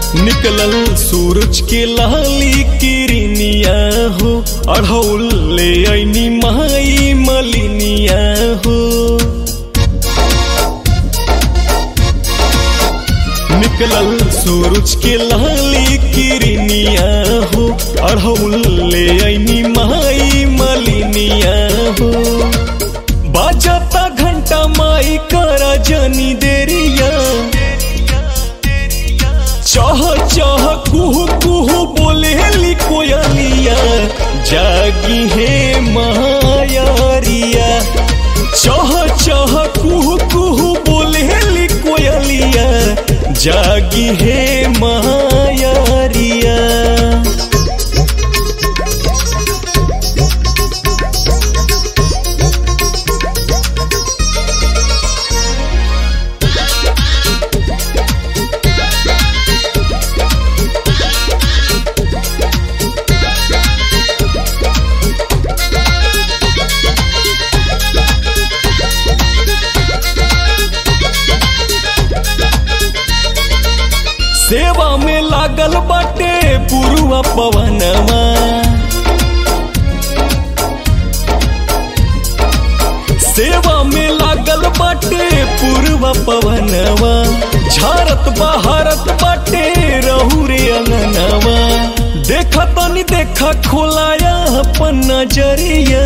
निकलल सूरज के लाली किरनिया हो अढ़ौल ले ऐनी माई मलिनिया हो निकलल सूरज के लाली किरनिया हो अढ़ौल ले ऐनी माई मलिनिया हो बाजता घंटा माई करा जनी देरिया चह चह कुहू कुहू बोले ली कोयलिया जागी है मायारिया चह चह कुहू कुहू बोले ली कोयलिया जागी है मायारिया सेवा में लागल बाटे पुरुआ पवनवा सेवा में लागल बाटे पुरवा पवनवा झारत बहारत बाटे रहू रे अंगनवा देखा तनी देखा खोलाया अपन नजरिया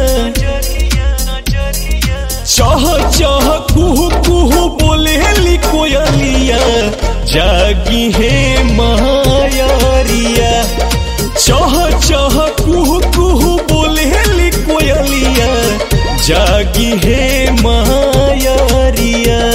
चह चह कुहू कुहू बोले ली कोयलिया जागी है मायारिया चह चह कुहू कुहू बोले ली कोयलिया जागी है मायारिया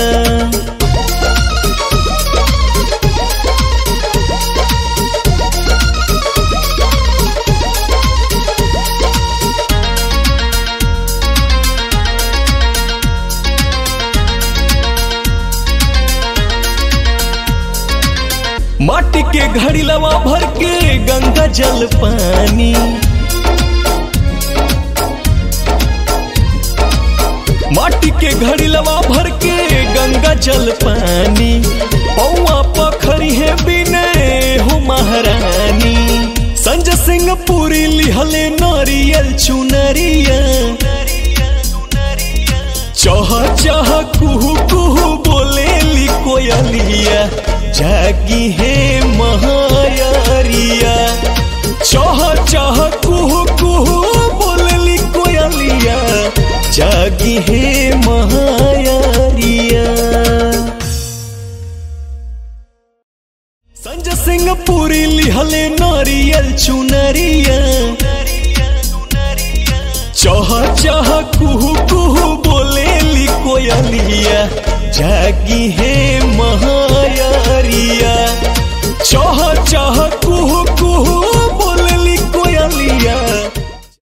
माटी के घड़ीलवा भर के गंगा जल पानी माटी के घड़ीलवा भर के गंगा जल पानी पौआ पखरी है बिने हो महारानी संजय सिंह पूरी लिहले नारियल चुनरिया चह चह कुहू कुहू बोले ली कोयलिया जागी है महायारिया चह चह कुहू कुहू बोले ली कोयलिया जागी है महायारिया संजय सिंह पूरी लिहले नारियल चुनरिया चह चह कुहू कुहू बोले ली कोयलिया जागी है महा